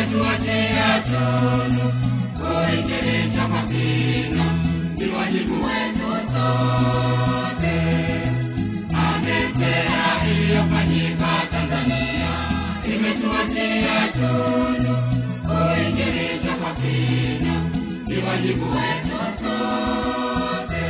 imetuachia tunu kuinjilisha kwa kina, ni wajibu wetu sote. Amesea iliyofanyika Tanzania imetuachia tunu kuinjilisha kwa kina, ni wajibu wetu sote.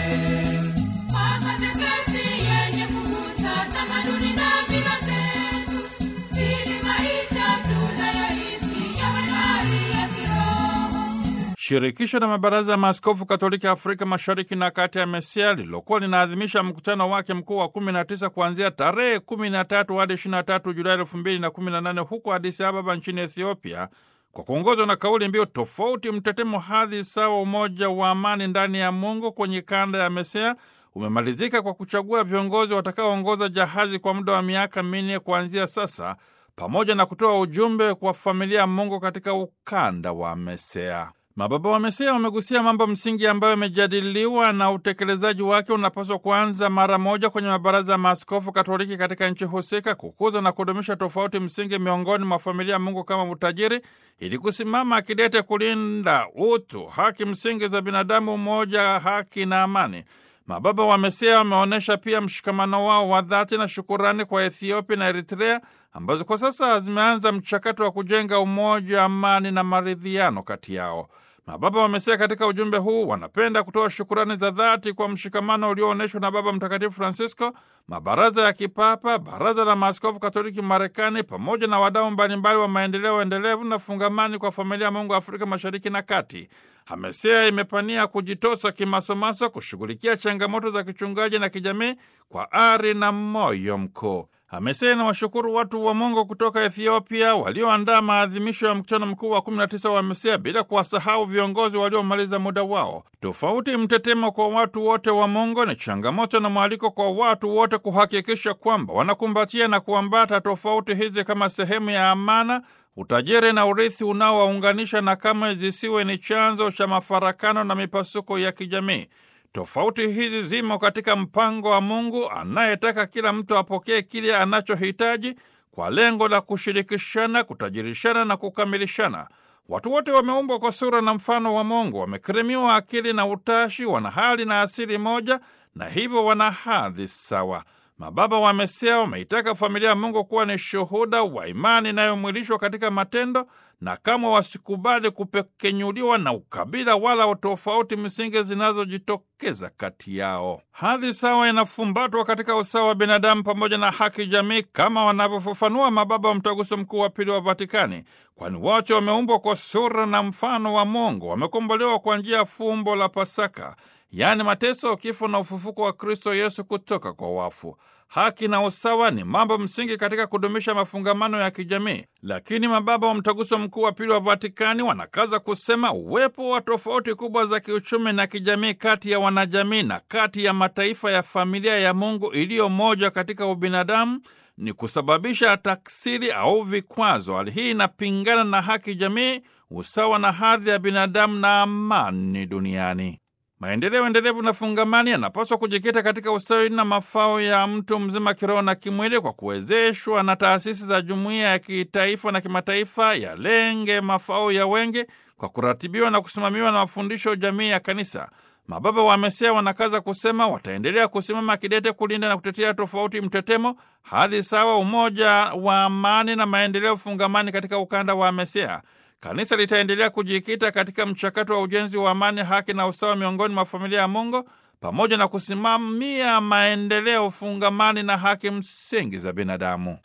Makatekesi yenye kugusa tamaduni na mila zetu, ili maisha tunayoishi yawe hali ya kiroho. Shirikisho la mabaraza ya maaskofu Katoliki Afrika Mashariki na Kati ya Mesia lililokuwa linaadhimisha mkutano wake mkuu wa 19 kuanzia tarehe 13 hadi 23 Julai 2018 huko Addis Ababa nchini Ethiopia, kwa kuongozwa na kauli mbiu tofauti, mtetemo, hadhi sawa, umoja wa amani ndani ya Mungu kwenye kanda ya Mesia umemalizika kwa kuchagua viongozi watakaoongoza jahazi kwa muda wa miaka minne kuanzia sasa, pamoja na kutoa ujumbe kwa familia ya Mungu katika ukanda wa Mesea. Mababa wa Mesea wamegusia mambo msingi ambayo yamejadiliwa na utekelezaji wake unapaswa kuanza mara moja kwenye mabaraza ya maaskofu Katoliki katika nchi husika, kukuza na kudumisha tofauti msingi miongoni mwa familia ya Mungu kama utajiri, ili kusimama kidete kulinda utu, haki msingi za binadamu, umoja, haki na amani. Mababa wa Mesea wameonyesha pia mshikamano wao wa dhati na shukurani kwa Ethiopia na Eritrea ambazo kwa sasa zimeanza mchakato wa kujenga umoja, amani na maridhiano kati yao. Mababa wa Mesea katika ujumbe huu wanapenda kutoa shukurani za dhati kwa mshikamano ulioonyeshwa na Baba Mtakatifu Francisco, mabaraza ya kipapa, baraza la maaskofu Katoliki Marekani, pamoja na wadau mbalimbali wa maendeleo endelevu na fungamani kwa familia ya Mungu Afrika Mashariki na Kati. Hamesea imepania kujitosa kimasomaso kushughulikia changamoto za kichungaji na kijamii kwa ari na moyo mkuu. Hamesea na washukuru watu wa Mungu kutoka Ethiopia walioandaa maadhimisho ya mkutano mkuu wa 19 wa Mesea bila kuwasahau viongozi waliomaliza muda wao. Tofauti mtetemo kwa watu wote wa Mungu ni changamoto na mwaliko kwa watu wote kuhakikisha kwamba wanakumbatia na kuambata tofauti hizi kama sehemu ya amana utajiri na urithi unaowaunganisha na kama zisiwe ni chanzo cha mafarakano na mipasuko ya kijamii. Tofauti hizi zimo katika mpango wa Mungu anayetaka kila mtu apokee kile anachohitaji kwa lengo la kushirikishana, kutajirishana na kukamilishana. Watu wote wameumbwa kwa sura na mfano wa Mungu, wamekirimiwa akili na utashi, wana hali na asili moja, na hivyo wana hadhi sawa. Mababa wa Mesea wameitaka familia ya Mungu kuwa ni shuhuda wa imani inayomwilishwa katika matendo, na kama wasikubali kupekenyuliwa na ukabila wala tofauti msingi zinazojitokeza kati yao. Hadhi sawa inafumbatwa katika usawa wa binadamu pamoja na haki jamii, kama wanavyofafanua mababa wa Mtaguso Mkuu wa Pili wa Vatikani, kwani wote wameumbwa kwa sura na mfano wa Mungu, wamekombolewa kwa njia ya fumbo la Pasaka, yaani mateso, kifo na ufufuko wa Kristo Yesu kutoka kwa wafu. Haki na usawa ni mambo msingi katika kudumisha mafungamano ya kijamii, lakini mababa wa Mtaguso Mkuu wa Pili wa Vatikani wanakaza kusema uwepo wa tofauti kubwa za kiuchumi na kijamii kati ya wanajamii na kati ya mataifa ya familia ya Mungu iliyo moja katika ubinadamu ni kusababisha taksiri au vikwazo. Hali hii inapingana na haki jamii, usawa na hadhi ya binadamu na amani duniani. Maendeleo endelevu na fungamani yanapaswa kujikita katika ustawi na mafao ya mtu mzima kiroho na kimwili, kwa kuwezeshwa na taasisi za jumuiya ya kitaifa na kimataifa, yalenge mafao ya wengi kwa kuratibiwa na kusimamiwa na mafundisho jamii ya Kanisa. Mababa wa Mesea wanakaza kusema wataendelea kusimama kidete kulinda na kutetea tofauti mtetemo, hadhi sawa, umoja wa amani na maendeleo fungamani katika ukanda wa Mesea. Kanisa litaendelea kujikita katika mchakato wa ujenzi wa amani, haki na usawa miongoni mwa familia ya Mungu pamoja na kusimamia maendeleo fungamani na haki msingi za binadamu.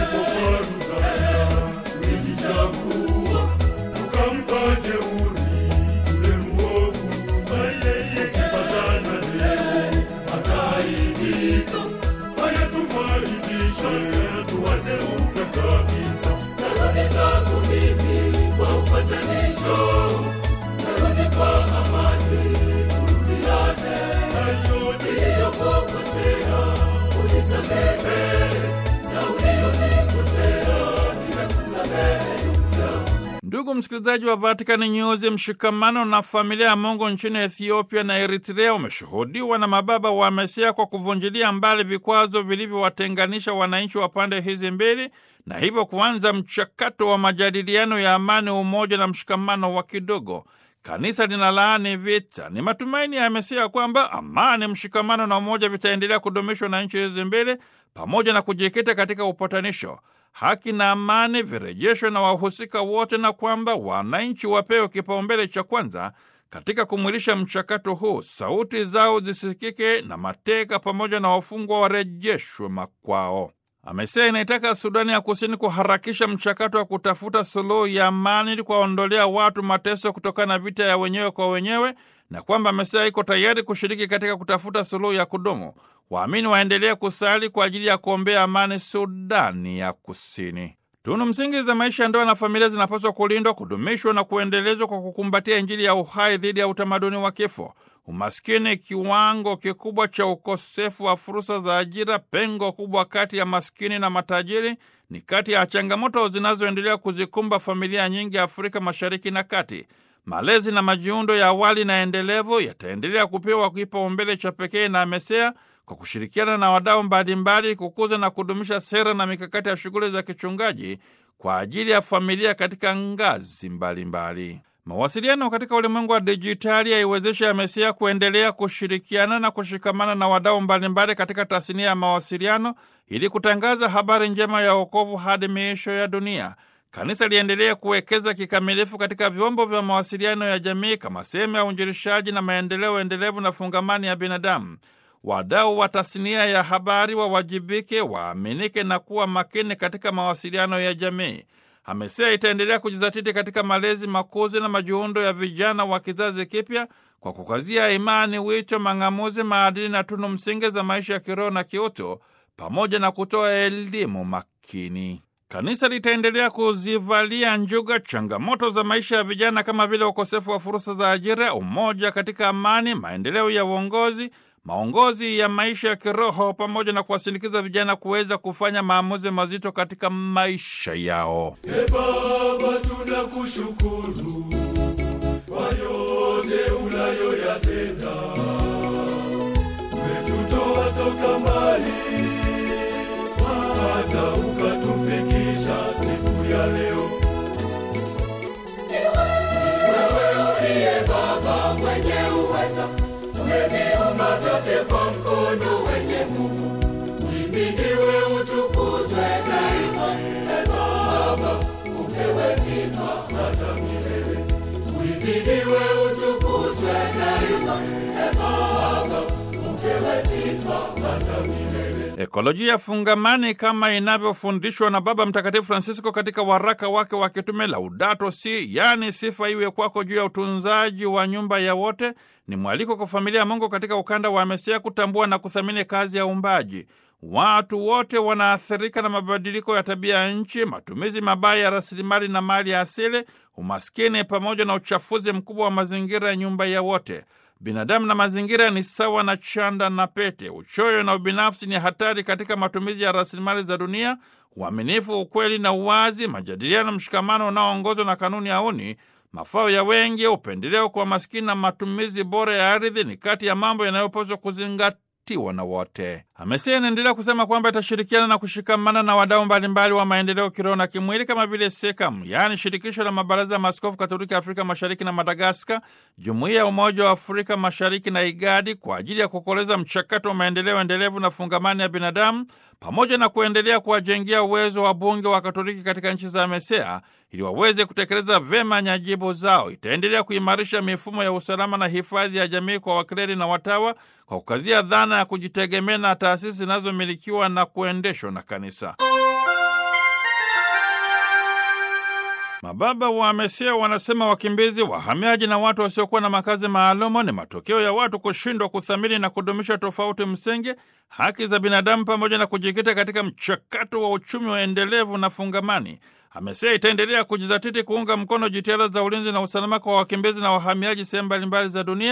Ulijichagua ukampa jeuri yule mwovu, ukipatana leo ataaibika. Haya, tumwaibishe, tuwaze upya kabisa. Narudi zangu mimi kwa upatanisho, narudi kwa amani, turudiane. Niliyokukosea unisamehe, na ulionikosea nimekusamehe ndugu yangu. Ndugu msikilizaji wa Vatican News, mshikamano na familia ya Mungu nchini Ethiopia na Eritrea umeshuhudiwa na mababa wa Mesia kwa kuvunjilia mbali vikwazo vilivyowatenganisha wananchi wa pande hizi mbili na hivyo kuanza mchakato wa majadiliano ya amani, umoja na mshikamano wa kidogo. Kanisa linalaani vita. Ni matumaini ya Mesia kwamba amani, mshikamano na umoja vitaendelea kudumishwa na nchi hizi mbili pamoja na kujikita katika upatanisho haki na amani virejeshwe na wahusika wote, na kwamba wananchi wapewe kipaumbele cha kwanza katika kumwilisha mchakato huu. Sauti zao zisikike na mateka pamoja na wafungwa warejeshwe makwao. Amesema inaitaka Sudani ya Kusini kuharakisha mchakato wa kutafuta suluhu ya amani ili kuwaondolea watu mateso kutokana na vita ya wenyewe kwa wenyewe, na kwamba amesema iko tayari kushiriki katika kutafuta suluhu ya kudumu. Waamini waendelee kusali kwa ajili ya kuombea amani Sudani ya Kusini. Tunu msingi za maisha ya ndoa na familia zinapaswa kulindwa, kudumishwa na kuendelezwa kwa kukumbatia Injili ya uhai dhidi ya utamaduni wa kifo. Umaskini, kiwango kikubwa cha ukosefu wa fursa za ajira, pengo kubwa kati ya maskini na matajiri ni kati ya changamoto zinazoendelea kuzikumba familia nyingi Afrika Mashariki na Kati. Malezi na majiundo ya awali na endelevu yataendelea kupewa kipaumbele cha pekee na Mesea kwa kushirikiana na wadau mbalimbali kukuza na kudumisha sera na mikakati ya shughuli za kichungaji kwa ajili ya familia katika ngazi mbalimbali mbali. Mawasiliano katika ulimwengu wa dijitali yaiwezesha ya Mesia kuendelea kushirikiana na kushikamana na wadau mbalimbali katika tasnia ya mawasiliano ili kutangaza habari njema ya wokovu hadi miisho ya dunia. Kanisa liendelee kuwekeza kikamilifu katika vyombo vya mawasiliano ya jamii kama sehemu ya uinjilishaji na maendeleo endelevu na fungamani ya binadamu. Wadau wa tasnia ya habari wawajibike, waaminike na kuwa makini katika mawasiliano ya jamii. Amesea itaendelea kujizatiti katika malezi, makuzi na majiundo ya vijana wa kizazi kipya kwa kukazia imani, wito, mang'amuzi, maadili na tunu msingi za maisha ya kiroho na kiutu, pamoja na kutoa elimu makini. Kanisa litaendelea kuzivalia njuga changamoto za maisha ya vijana kama vile ukosefu wa fursa za ajira, umoja katika amani, maendeleo ya uongozi maongozi ya maisha ya kiroho pamoja na kuwasindikiza vijana kuweza kufanya maamuzi mazito katika maisha yao. E Baba, tunakushukuru kwa yote unayoyatenda. Umetutoa toka mbali hata ukatufikisha siku ya leo. uliye Baba mwenye uweza, umeviumba vyote kwa mkono wenye nguvu. Uhimidiwe, utukuzwe daima. E Baba, upewe sifa hata milele. Uhimidiwe, utukuzwe daima. E Baba, upewe sifa hata milele. Ekolojia fungamani kama inavyofundishwa na Baba Mtakatifu Francisco katika waraka wake wa kitume Laudato Si, yaani sifa iwe kwako, juu ya utunzaji wa nyumba ya wote, ni mwaliko kwa familia ya Mungu katika ukanda wa Mesia kutambua na kuthamini kazi ya uumbaji. Watu wote wanaathirika na mabadiliko ya tabia ya nchi, matumizi mabaya ya rasilimali na mali ya asili, umaskini pamoja na uchafuzi mkubwa wa mazingira ya nyumba ya wote. Binadamu na mazingira ni sawa na chanda na pete. Uchoyo na ubinafsi ni hatari katika matumizi ya rasilimali za dunia. Uaminifu, ukweli na uwazi, majadiliano, mshikamano unaoongozwa na kanuni ya uni, mafao ya wengi, upendeleo kwa maskini na matumizi bora ya ardhi ni kati ya mambo yanayopaswa kuzingatiwa na wote. Amesia inaendelea kusema kwamba itashirikiana na kushikamana na wadau mbalimbali wa maendeleo kiroho na kimwili kama vile SEKAM, yaani shirikisho la mabaraza ya maaskofu Katoliki Afrika Mashariki na Madagaskar, jumuiya ya Umoja wa Afrika Mashariki na IGADI kwa ajili ya kukoleza mchakato wa maendeleo endelevu na fungamani ya binadamu pamoja na kuendelea kuwajengea uwezo wa bunge wa Katoliki katika nchi za MESEA ili waweze kutekeleza vyema nyajibu zao. Itaendelea kuimarisha mifumo ya usalama na hifadhi ya jamii kwa wakleri na watawa kwa kukazia dhana ya kujitegemea na taasisi zinazomilikiwa na kuendeshwa na kanisa. Mababa wa MESEA wanasema wakimbizi, wahamiaji na watu wasiokuwa na makazi maalumu ni matokeo ya watu kushindwa kuthamini na kudumisha tofauti msingi, haki za binadamu, pamoja na kujikita katika mchakato wa uchumi wa endelevu na fungamani. AMESEA itaendelea kujizatiti kuunga mkono jitihada za ulinzi na usalama kwa wakimbizi na wahamiaji sehemu mbalimbali za dunia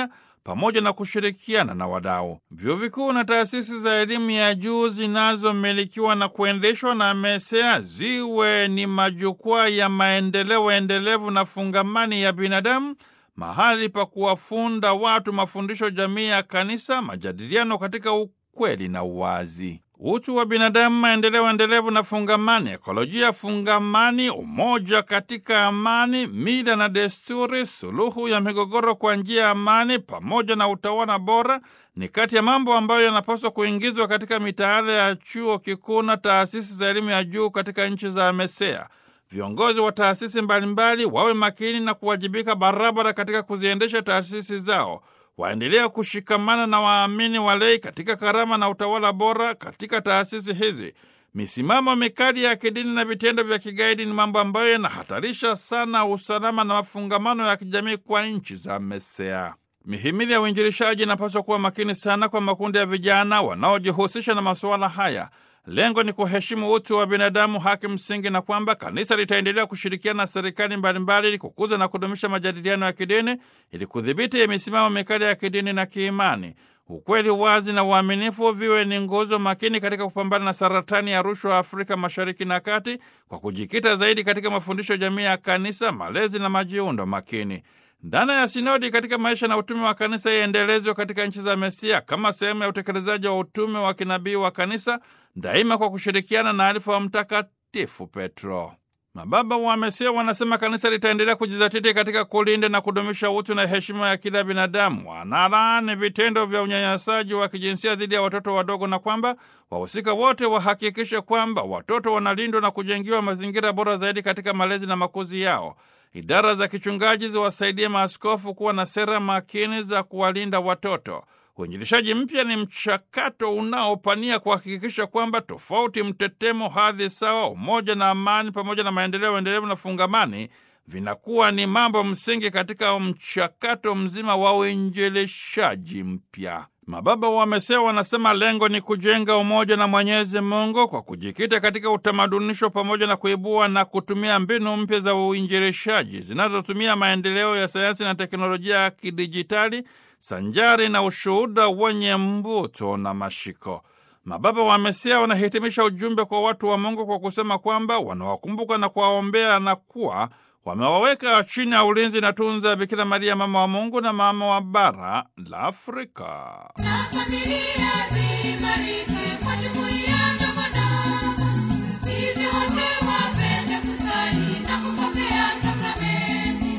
pamoja na kushirikiana na wadau. Vyuo vikuu na taasisi za elimu ya juu zinazomilikiwa na kuendeshwa na MESEA ziwe ni majukwaa ya maendeleo endelevu na fungamani ya binadamu, mahali pa kuwafunda watu mafundisho jamii ya kanisa, majadiliano katika ukweli na uwazi utu wa binadamu, maendeleo endelevu na fungamani, ekolojia fungamani, umoja katika amani, mila na desturi, suluhu ya migogoro kwa njia ya amani, pamoja na utawala bora ni kati ya mambo ambayo yanapaswa kuingizwa katika mitaala ya chuo kikuu na taasisi za elimu ya juu katika nchi za MESEA. Viongozi wa taasisi mbalimbali wawe makini na kuwajibika barabara katika kuziendesha taasisi zao waendelea kushikamana na waamini walei katika karama na utawala bora katika taasisi hizi. Misimamo mikali ya kidini na vitendo vya kigaidi ni mambo ambayo yanahatarisha sana usalama na mafungamano ya kijamii kwa nchi za MESEA. Mihimili ya uinjilishaji inapaswa kuwa makini sana kwa makundi ya vijana wanaojihusisha na masuala haya. Lengo ni kuheshimu utu wa binadamu, haki msingi, na kwamba kanisa litaendelea kushirikiana na serikali mbalimbali ili kukuza na kudumisha majadiliano ya kidini ili kudhibiti misimamo mikali ya kidini na kiimani. Ukweli, wazi na uaminifu viwe ni nguzo makini katika kupambana na saratani ya rushwa Afrika Mashariki na Kati, kwa kujikita zaidi katika mafundisho jamii ya kanisa, malezi na majiundo makini. Dhana ya sinodi katika maisha na utume wa kanisa iendelezwe katika nchi za MESEA kama sehemu ya utekelezaji wa utume wa kinabii wa kanisa, daima kwa kushirikiana na alifa wa Mtakatifu Petro. Mababa wa MESEA wanasema kanisa litaendelea kujizatiti katika kulinda na kudumisha utu na heshima ya kila binadamu. Wanalaani vitendo vya unyanyasaji wa kijinsia dhidi ya watoto wadogo na kwamba wahusika wote wahakikishe kwamba watoto wanalindwa na kujengiwa mazingira bora zaidi katika malezi na makuzi yao. Idara za kichungaji ziwasaidie maaskofu kuwa na sera makini za kuwalinda watoto. Uinjilishaji mpya ni mchakato unaopania kuhakikisha kwamba tofauti, mtetemo, hadhi sawa, umoja na amani, pamoja na maendeleo endelevu na fungamani vinakuwa ni mambo msingi katika mchakato mzima wa uinjilishaji mpya. Mababa wa MESEA wanasema lengo ni kujenga umoja na Mwenyezi Mungu kwa kujikita katika utamadunisho pamoja na kuibua na kutumia mbinu mpya za uinjilishaji zinazotumia maendeleo ya sayansi na teknolojia ya kidijitali sanjari na ushuhuda wenye mvuto na mashiko. Mababa wa MESEA wanahitimisha ujumbe kwa watu wa Mungu kwa kusema kwamba wanawakumbuka na kuwaombea na kuwa wamewaweka chini ya ulinzi na tunza ya Bikira Maria, mama wa Mungu na mama wa bara la Afrika. Na familia ziimarike kwa jumuiya ndogo ndogo, hivyo wote wapende kusali na kupokea sakramenti.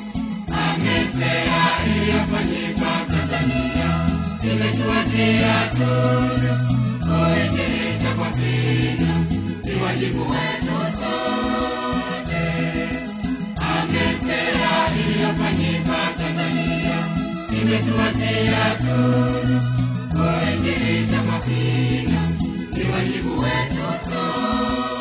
MESEA iliyofanyika Tanzania imetuachia tunu kuinjilisha kwa kina, ni wajibu wetu sote. MESEA iliyofanyika Tanzania imetuachia tunu kuinjilisha kwa kina, ni wajibu wetu sote.